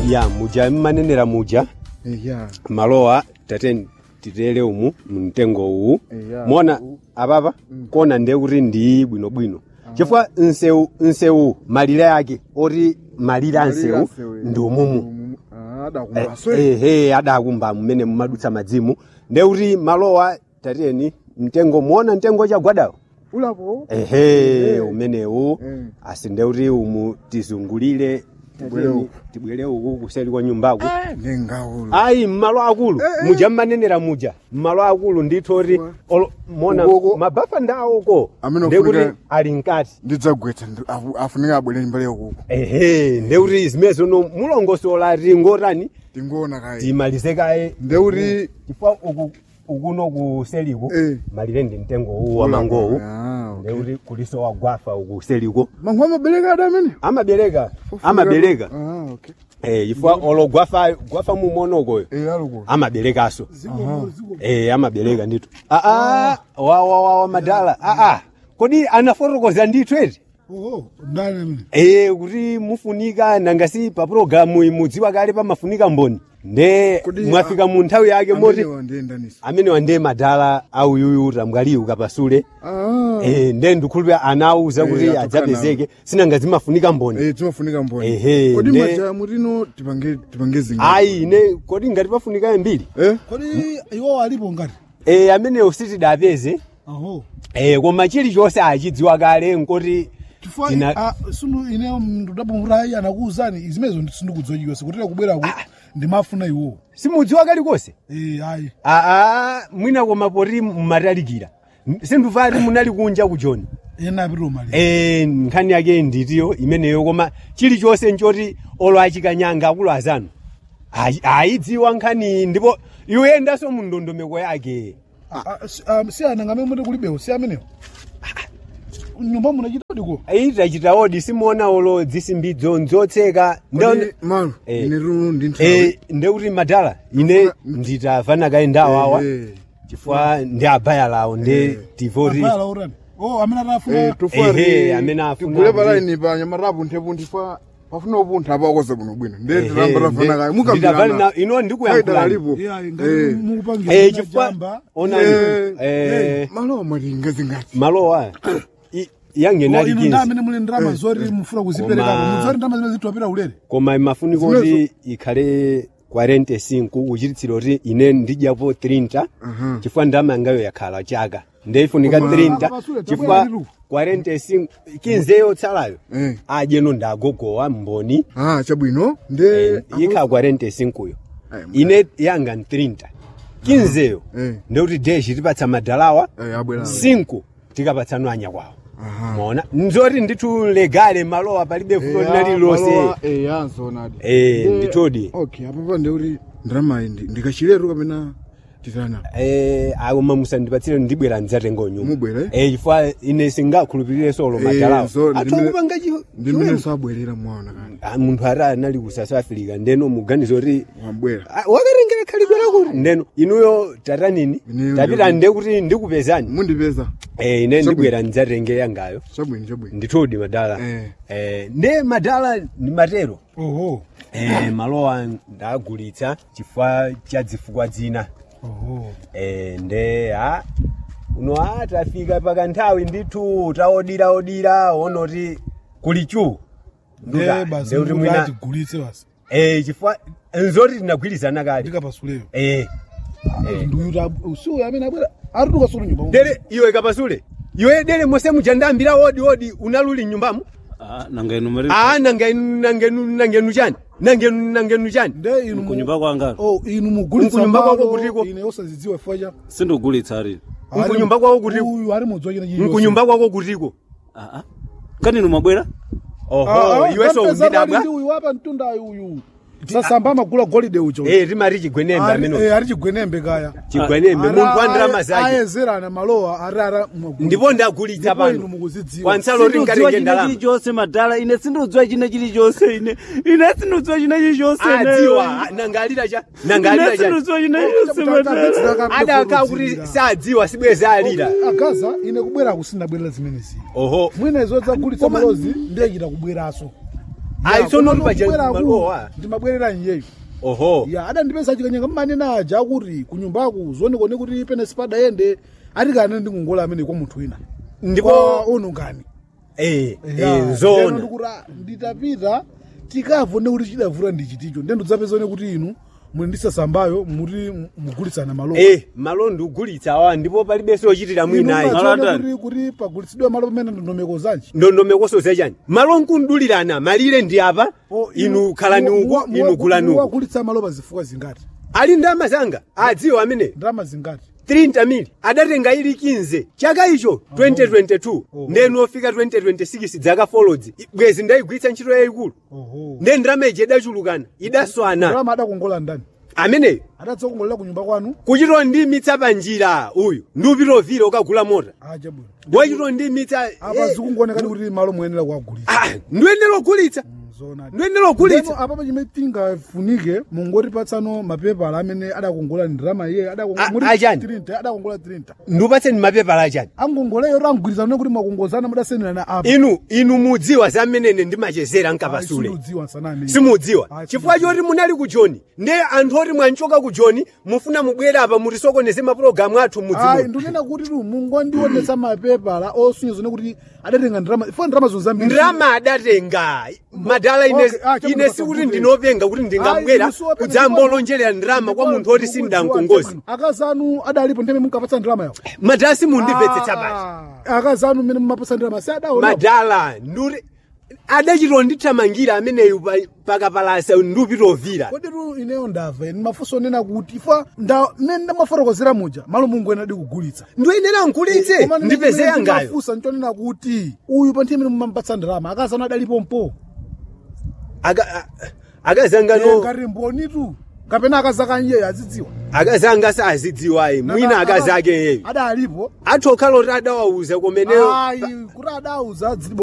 ya muja mmanenera muja eya malowa tate titere umu mtengo uwu Eya. mona apapa kona ndiye kuti ndi bwinobwino chifukwa nsewu nsewu malire ake oti malire a nsewu ndi umumu adakumbaswe ehe adakumba mmene mumadutsa madzimu ndiye kuti malowa tateni mtengo muona mtengo chagwadawo ulapo ehe umenewu Mm. asi ndiye kuti umu tizungulire Tibwere tateni, uku. tibwere uku kuseli kwa nyumbaku ndengaulo ayi mmalo akulu muja mmanenera muja mmalo akulu ndithu oti olo- mona Ukoko. mabafa ndawoko Amene ndekuti ofunika- ali mkati ndidzagwetsa ndi- afu- afunika abwere mbale ukuko ehe ndekuti zimene zono mulongosola tingotani tingoona kaye timalize kaye ndeuti chifukwa uku ukuno kuseliku Eh. malire ndi mtengo uwu wa mangowu Ah, okay. ndekuti kuliso wagwafa uku seliko mangu amabereka ada amene amabereka amabereka Ah, okay. eh chifukwa olo gwafa gwafa mumonokoyo Eh, aluko amaberekaso eh amabereka ndithu aa wa wa wa wa madala aa kodi anafotokoza ndithu eti oho ndani amene eh kuti mufunika nangasi pa programu imudziwa kale pamafunika mboni nde Kodi, mwafika mu nthawi yake moti Amene wandiyendanisa amenewa ndiye madala auyuyu tamwaliyu kapasule Ah, eh nde ndikhulupira anawuza Eh, kuti atukana. adzapezeke sinanga zimafunika mboni eh, timafunika mboni Ehe, kodi nde- maja mutino tipange tipange zinga ayi ine kodi ngati pafunika mbiri eh kodi iwo alipo ngati eh amenewo sitidapeze aho eh koma chilichonse achidziwa kale nkoti chifukwa Tina- ah, sunu ine ndapamutayi anakuwuzani zimenezo sindikudzojikasa kutera kubweraku ndimafuna iwo simudziwa kalikonse eh ayi aa mwina koma poti mmatalikira sindufati munali kunja kujoni ena apitiro mali eh nkhani yake nditiyo imeneyo koma chilichonse nchoti olo achikanyanga akulu azanu ayi- ayidziwa nkhani ndipo iwendanso mu ndondomeko yake si ana ngamene muti kulibewo si amenewo nyumba munachita udiko itachita odi simuona olo dzisimbidzo nzotseka kodi malo Eh. ine runo ndi nthawi Eh, ndekuti madala ine nditafana kaye ndawawa Eh, chifukwa ndi abaya lawo ndi tivoti apala urani oh amene eh, atafuna tufari Ehe, amene afuna tigule kuti- palaini pa nyamatapu nthepunthi fa pafuna upuntha apakoza bwino bwino nde Ehe, tilamba tafana kaye ndi- mukambirana nditafana na- ino ndikuyankhulani. Faida lalipo. yeah Eh. ngati mukupangira Eh, chifukwa jamba onani Eh, eh, malowa malinga zingati malowa i- yangenali ino ndi 15 amene muli ndalama zoti mufuna kuzipereka Koma- muzoti ndalama zimene zithiwapita ulere koma imafunika kuti ikhale 45 kuchititsira kuti ine ndidyapo 30 Aha. chifukwa ndalama yangayo yakhala chaka ndeifunika Koma- 30 Apa pasule, chifukwa tabwera litu. 45 15 tsalayo Eh. adyeno ndagogowa mboni ah chabwino Eh, nde ikhala 45 yo Ayi, ine yanga ni 30 15yo Eh. ndekuti deshi tipatsa madalawa Eh, abwera 5 tikapatsanwa anya kwawo Aha. mona nzoti ndithu legale malowa palibe fulo linali lonse yansonadi Eh, nditodi. okay apapa ndeuti ndalamayi ndikachiletu kapena titana Eh, akoma musandipatsire ndibwera ndidzatenga nyumba Mubwera, eh? eh chifukwa ine singakhulupirire solo Eh, madalawa so ndimene- atokupanga ndimene sabwerera mwaona kani munthu ati anali ku south africa ndeno muganiza kuti wabwera Ah, wakarengera khalidwe lakuti ndeno inuyo tatanini Ineyo tapita ndi- nde kuti ndikupezani mundipeza eh ine ndibwera ndidzatenge yangayo chabwino chabwino ndithudi madala Eh. eh nde madala ni matero oho eh malowa ndagulitsa chifukwa cha zifukwa zina oho eh nde ha uno a tafika pakanthawi ndithu taodiraodira onoti kuli chu nde basi kuti mwina tigulitse basi eh chifukwa nzoti tinagwirizana kale ndikapasuleyo eh eh ndiyuta usiku amene abwera arituka sulu nyumba dere iwe kapasule iwe dere mose mujandambira wodi wodi unaluli nyumbamo Ah, nanga inu mari a nangenu nangenu nangenu chani nangenu nangenu chani nde inu mu- kunyumba kwanga oh inu mugulitsa Mkunyumba kwako malo, kutiko? ine osazidziwa chifukwa cha sindogulitsa ari Ali- Mkunyumba kwako kutiko? uyu ali mudzwa china chilichonse. mkunyumba kwako kutiko ah, ah. kani inu mwabwera Ah, oho ah, iwe so kapeza pali undidabwa ndi uyu wapa mtundayi uyu sasamba amagula golide ucho eh rimari chigwenembe Ali- ameno eh, ali chigwenembe kaya chigwenembe Ara- munthu wa ndalama aye- zake ayezerana malowa ari ara ndipo ndagulitsa Ndipo inu pano mukuzidziwa. kwansalo uri sindiudziwa ngatenge china ndalama chilichonse madala ine sindiudziwa china chilichonse ine ine sindiudziwa china chilichonse ine. adziwa nangalira cha ine nangalira cha sindiudziwa china chilichonse madala adaka kuti sadziwa sibweza alira agaza ine kubwera kusindabwerera zimenezi oho mwina izo dzagulitsa Koma- malozi ndiye chita kubweraso ayi tsono paja malowa ndimabwerera iyeyo oho ya adandipeza chikanyanga mmanena aja kuti kunyumbaku zionekone kuti pene sipadayende atikane ndikungola amene kwa munthu wina ndipo kwa unungani eh Ya, eh ndeno zona ndikuti, ah, nditapita tikavone kuti chidavula ndi chiticho ndiye ndidzapezone kuti inu muli ndisasambayo muti mugulitsana malo eh malo ndikugulitsa awa ndipo palibenso ochitira mwina ayi Malo mumadziona atani? kuti kuti pagulitsidwe malo pamene ndondomeko zanji ndondomekoso zachani malo nkundulirana malire ndi apa inu khalani uku inu gulani uku wagulitsa malo pazifuwa zingati ali ndalama zanga adziwo amene ndalama zingati 30 mili adatenga ili 15 chaka icho 2022 ndenu ofika 2026 dzaka folodzi bwezi ndayigwiritsa ntchito yayikulu oho nde ndalama iji idachulukana idaswana ndalama adakongola ndani ameneyo adatsokongolera kunyumba kwanu kuchito ndimitsa panjira uyu ndiupitovira ukagula mota aja bwino wachito ndimitsa apa zikungoonekani kuti malo muyenera kuwagulitsa ndiyenera kugulitsa zona ndiyenera kugulitsa apa pachimene tingafunike mungotipatsano mapepala amene adakongola ndalama iye A- achani? adakongola 30 ndiupatseni mapepala achani angongoleyo rangwirizana kuti mwakongozana mudasenderana apa inu inu mudziwa zamenene ndimachezera nkapasule simudziwa sanani simudziwa Ah, chifukwa choti munali ku joni ndiye anthu oti mwanchoka ku joni mufuna mubwere apa mutisokoneze mapulogalamu athu ayi mudzimu ndikunena kuti tu mungondionetsa mapepala osunye zone kuti adatenga ndalama fo ndalama zonzambiri ndalama adatenga madala ine, Okay, ah, ine chabwino sikuti pasabudeni. ndinopenga kuti ndingabwera kudzambolonjerera ndalama kwa munthu oti sindankongozi akazi anu adalipo ndimene munkapatsa ndalama yawo madala simundimvetsetsa basi akazi anu mmene mumapatsa ndalama si adaona madala nduri adachito ndithamangira ameneyu pa- pakapalasa ndiupitovira kodi tu ineyo ndamva ine mafunso onena kuti ifa nda mmene ndamafotokozera muja malo mungu ena adi kugulitsa ndiyenera nkulitse Koma ndine ndipeze chimene yangayo ndimafunsa nchonena kuti uyu pa nthawi imene mumamupatsa ndalama akazi anu adalipo mpo Aka- a- akazangano ngati mboni tu kapena akazi akanyeyo azidziwa akazanga sazidziwayi mwina akazi ake yeyo adalipo atokhala oti adawauza kumeneyo ayi kuti adauza dzilibo